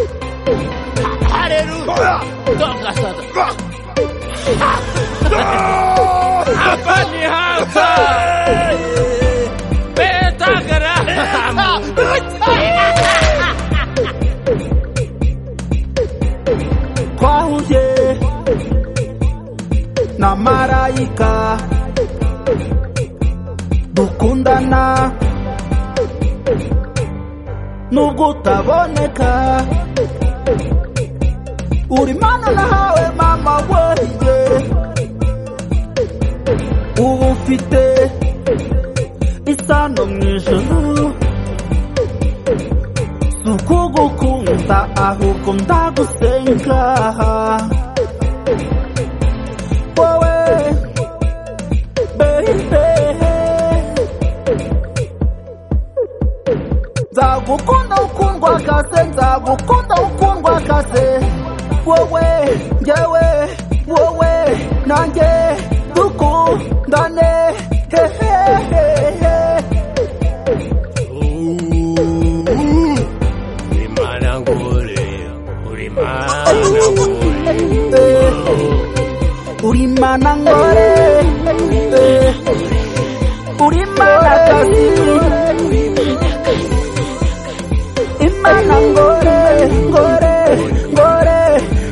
荒れるどうかさとアンパンにハンパンベータから kwa uje na marayika dukundana nubwo utaboneka uri mana nahawe mama weye uba ufite isano mu ijuru si ukugukunda ahubwo ndagusenga wowe baby nzagukunda ukundwa kase nzagukunda ukundwa kase wowe ngewe wowe nanjye dukundane hehehehe Ulimanangule, ulimanangule, urimana ngore eh, urimana kasi imana ngore ngore ngore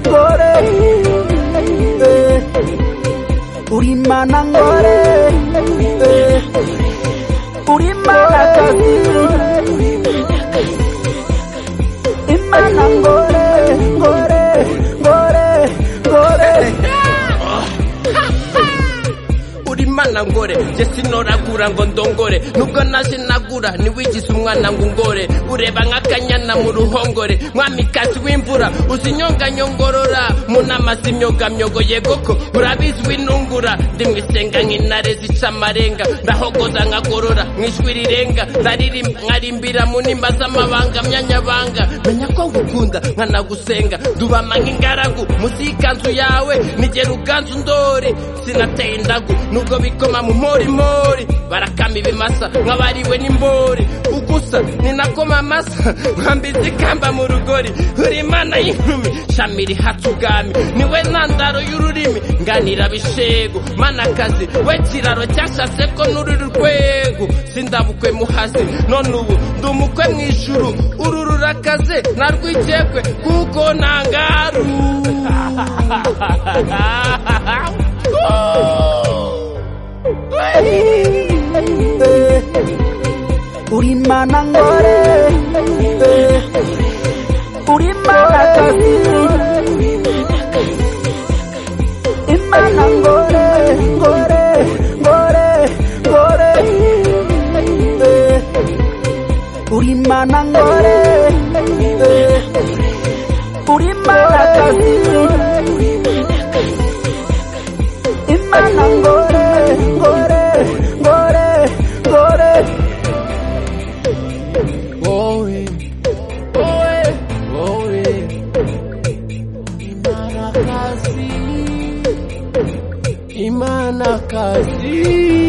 ngore eh, urimana ngore eh, urimana kasi imana ngore ngore ngore ngore ulimana ngore je sinoragura ngo ndongore nubwo nazinagura niwigize umwana ngo ungore ureba nk'akanyana mu ruhongore mwamikazi w'imvura uzi nyonganyongorora munama z'imyogamyogo yegoko urabizi w'intungura ndi mwisenga nk'intare zica amarenga ndahogoza nkagorora mu ijwi rirenga ndaririmba nkarimbira mu nimba z'amabanga myanyabanga menya ko ngukunda nkanagusenga ndubama nk'ingaragu munsi y'ikanzu yawe nigera uganzu ndori sinateye indagu nubwo bikoma mu morimori barakama ibimasa nk'abariwe n'imbori ugusa ninakoma amasa nkambiza ikamba mu rugori uri imana y'inkumi shami rihatse ubwami niwe ntandaro y'ururimi nganira bishego manakazi we kiraro cyashatse ko n'ururi rwego sindabukwe muhazi none ubu ndi umukwe mu ijuru uru rurakaze narwikekwe kuko ntangaru eh, urimana ngore eh, urimana kasi imana ngore ngore ngore ngore eh, urimana ngore eh, urimana kasi imana ngore ngore ngore ngore Glory. Glory. Glory. Imanakazi. Imanakazi.